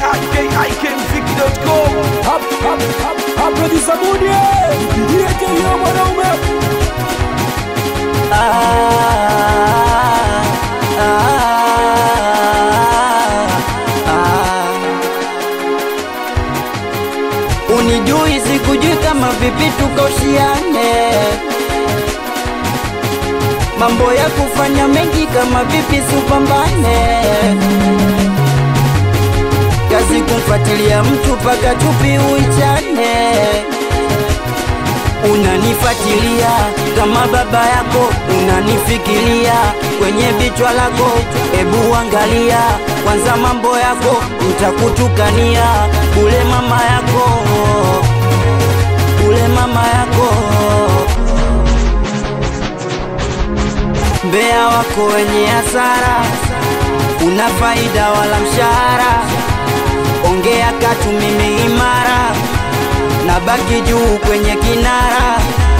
ikikmziki.com Producer Mudi, ndiye kelio mwanaume. Unijui sikujui kama vipi tukaushiane mambo ya kufanya mengi kama vipi supambane kazi kumfuatilia mtu paka chupi uichane unanifuatilia kama baba yako unanifikiria kwenye vichwa lako ebu angalia kwanza mambo yako ntakutukania kule mama yako kule mama yako mbea wako wenye hasara una faida wala mshahara ongea katu mimi imara na baki juu kwenye kinara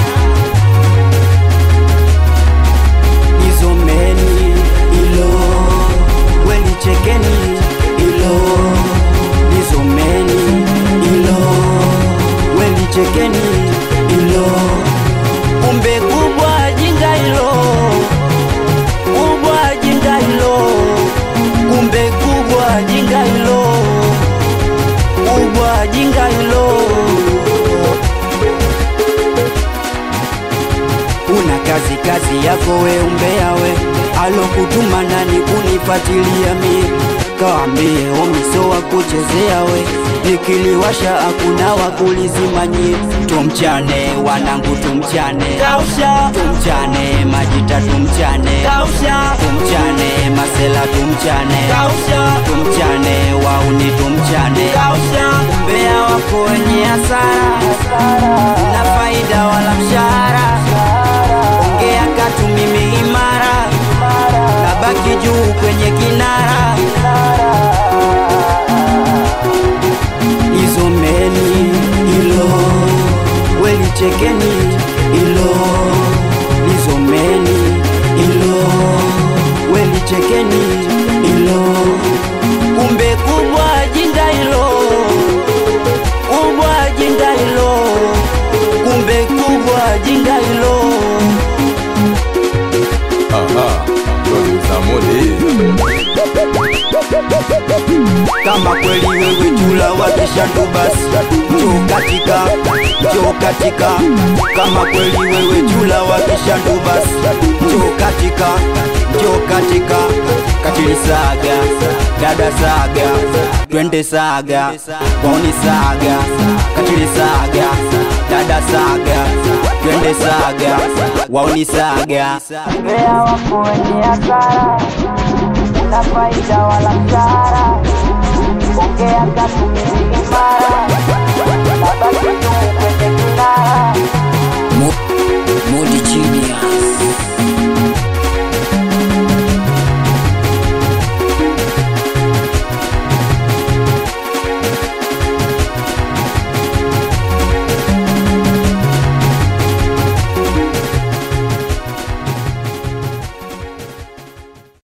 nizomeni ilo welichekeni ilo nizomeni ilo welichekeni ilo kumbe kubwa jinga ilo kubwa jinga ilo kumbe kubwa jinga ilo kubwa jinga ilo una kazi kazi yako we umbea we alokutuma nani kunifatilia mie kawambie omiso wa kuchezea we nikiliwasha hakuna wa kulizimanyie tumchane wanangu tumchane kausha tumchane majita tumchane kausha tumchane masela tumchane kausha tumchane wauni tumchane kausha mbea wako wenye hasara na faida wala mshahara ongea katu mimi imara nabaki juu kwenye kinara izomeni ilo welichekeni ilo lizomeni ilo welichekeni ilo kumbe kubwa jinga ilo kubwa jinga ilo kumbe kubwa jinga ilo Aha, producer Mudi. kama kweli wewe chula wakishandu basi njoo katika njoo katika kama kweli wewe chula wakishandu basi njoo katika njoo katika katili saga dada saga twende saga waoni saga katili saga dada saga twende saga waoni saga mbea wako wenye hasara una faida wala mshahara ongea katu mimi imara nabaki tu